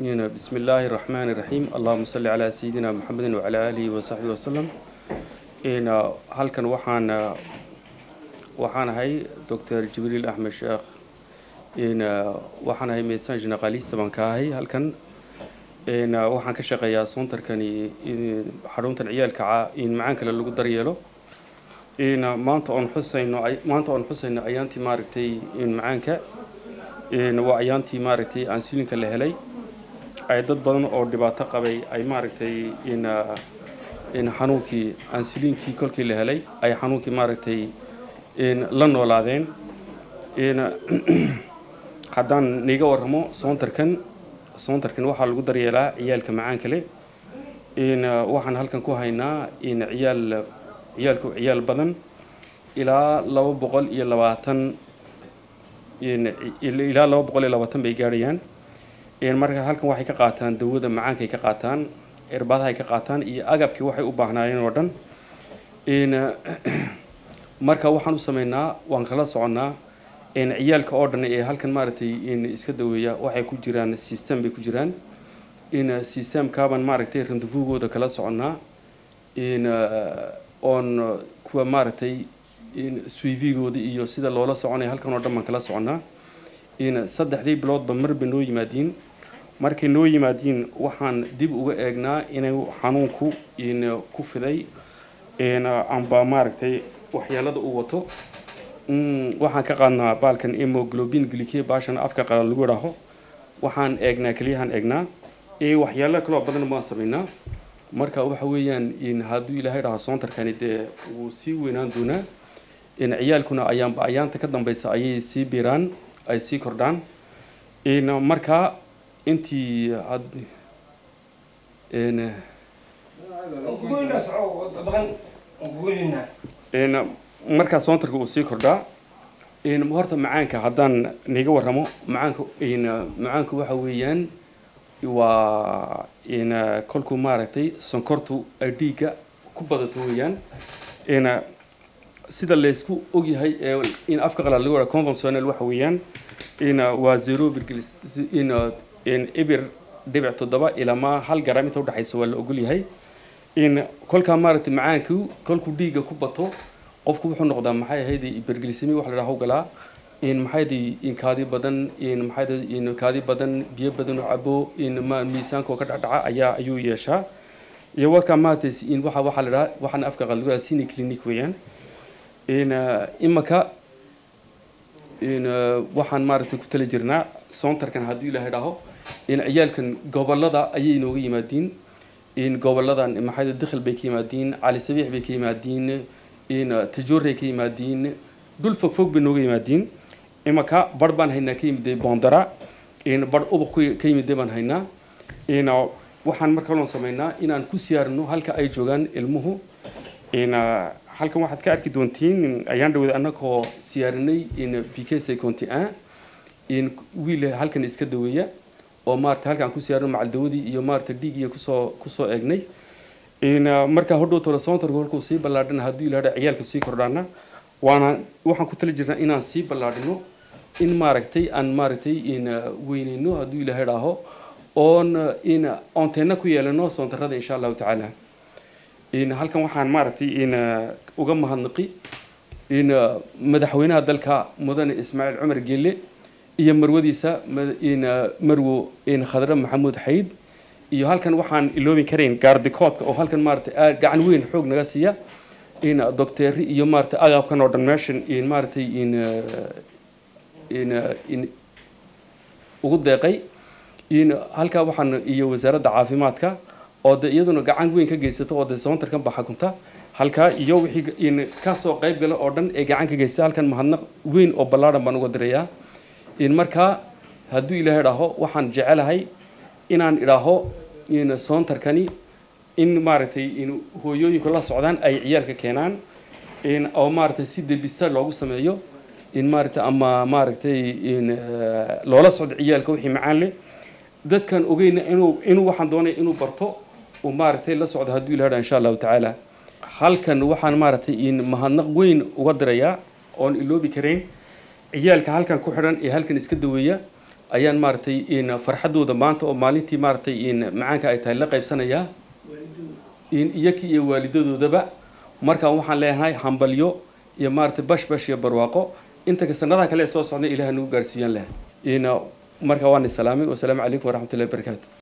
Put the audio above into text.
بسم الله الرحمن الرحيم اللهم صل على سيدنا محمد وعلى آله وصحبه وسلم إن halkan waxaan waxaan ahay Dr. Jibril Ahmed Sheikh in waxaan ahay medecin generalist baan ka ahay halkan in waxaan ka shaqeeyaa soontarkani xaruntan ciyaalka in macaan kale lagu daryeelo in maanta oon xusayno maanta oon xusayno ayaantii maaragtay in macaanka in waa ayaantii maaragtay ansulinka la helay ay dad badan oo dhibaato qabay ay maaragtay in in xanuunkii ansuliinkii kolkii la helay ay xanuunkii maaragtay in la noolaadeen in haddaan niga warramo soontarkan soontarkan waxaa lagu daryeelaa ciyaalka macaanka leh in waxaan halkan ku haynaa in ciyaal ciyaalku ciyaal badan ilaa laba boqol iyo labaatan ilaa laba boqol iyo labaatan bay gaadhayaan marka halkan waxay ka qaataan dawada macaankay ka qaataan irbadahay ka qaataan iyo agabkii waxay u baahnaayeen oo dhan marka waxaan u sameynaa waan kala soconnaa ciyaalka oo dhan ee halkan maaragtay in iska daweeya waxay ku jiraan system bay ku jiraan in systemkaaban maaragtay randevugooda kala soconnaa in oon kuwa maaragtay in suivigooda iyo sida loola soconaya halkan oo dhan baan kala soconnaa in saddexdii biloodba marba noo yimaadiin markay noo yimaadiin waxaan dib uga eegnaa inay xanuunku in ku fiday amba maaragtay waxyaalada uu wato waxaan ka qaadnaa baalkan hemoglobin glyke baashan afka qalan lagu idhaaho waxaan eegnaa keliyahaan eegnaa waxyaalo kaloo badan baan samaynaa marka waxa weeyaan in hadduu ilaahay dhaho soontarkani dee wuu sii weynaan doonaa in ciyaalkuna ayaanba ayaanta ka dambeysa ayay sii biiraan ay sii kordhaan in marka intii had in markaa soontarka uu sii kordhaa in horta macaanka haddaan niga warramo macaanka in macaanku waxa weeyaan waa in kolkuu maaragtay sonkortu ay dhiigga ku badato weeyaan in sida laysku ogyahay ee in afka qalaad lagu wadha conventional waxa weeyaan in waa zero virgil in in ibir dhibic toddoba ilaa ma hal garam inta udhexaysa waa la ogol yahay in kolkaa maaragtay macaanku kolkuu dhiigga ku bato qofku wuxuu noqdaa maxay ahayd iberglisemi wax la dhaha galaa in maxay in kaadi badan in maxay in kaadi badan biyo badan oo cabo in ma miisaanka oo ka dhacdhaca ayaa ayuu yeeshaa iyo warkaa maaragtay in waxa waxa la dhaha waxaan afka qalad sini clinic weeyaan in imaka in waxaan maaragtay ku tali jirnaa soontarkan haddii ilaahay dhaho in ciyaalkan gobolada ayay inooga yimaadiin in goboladan maxay dakhil bay ka yimaadiin cali sabiix bay ka yimaadiin in tajoorey ka yimaadiin dhul fog fog bay nooga yimaadiin imaka bar baan haynaa ka yimiday boondara in bar ubuq ka yimiday baan haynaa in waxaan marka loon samaynaa inaan ku siyaarino halka ay joogaan ilmuhu in halkan waxaad ka arki doontiin ayaan dhawada annagoo siyaarinay in p k seconty un in wiil halkan iska daweeya oo maarata halkaan ku siyaarino macaldawadii iyo maarata dhiigiya kusoo kusoo eegnay in markaa hodhow tole soontarku halkuu sii ballaadhan haddii ilahadha ciyaalka sii kordhaana waana waxaan ku tali jirnaa inaan sii ballaadhino in maaragtay aan maaragtay in weyneyno hadduu ilaahay dhaaho oon in onteenna ku yeelano soontarrada insha allahu tacaala in halkan waxaan maaragtay in uga mahadnaqi in madaxweynaha dalka mudane ismaaciil cumar gelle iyo marwadiisa in marwo in khadre maxamuud xayd iyo halkan waxaan iloobin karayn gaardikoodka oo halkan maaragtay gacan weyn xoog naga siiya in docteeri iyo maaragtay agabkan oo dhan meeshan in maaragtay in in in ugu deeqay in halkaa waxaan iyo wasaaradda caafimaadka oo de iyaduna gacan weyn ka geysato oo de soontarkan ba xakunta halkaa iyo wixii in kasoo qayb gala oo dhan ee gacan ka geysta halkan mahadnaq weyn oo ballaadhan baan uga dirayaa in markaa hadduu ilaahay dhaho waxaan jecelahay inaan idhaaho in soontarkani in maaragtay in hooyooyinku la socdaan ay ciyaalka keenaan in oo maaragtay si debista loogu sameeyo in maaragtay ama maaragtay in loola socdo ciyaalka wixii macaan leh dadkan ogeyna inuu inuu waxaan doonay inuu barto uu maaragtay la socdo hadduu ilaha insha allahu tacaala halkan waxaan maaragtay in mahadnaq weyn uga dirayaa oon iloobi karayn ciyaalka halkan ku xidhan ee halkan iska daweeya ayaan maaragtay in farxaddooda maanta oo maalintii maaragtay in macaanka ay tahay la qaybsanayaa in iyakii iyo waalidadoodaba markaan waxaan leenahay hambalyo iyo maaragtay bash bash iyo barwaaqo inta ka sanadaha kale ee soo socda ilaah nagu gaarsiiyaan leh in markaa waan isalaamay wasalaamu calaykum waraxmatullahi wabarakaatu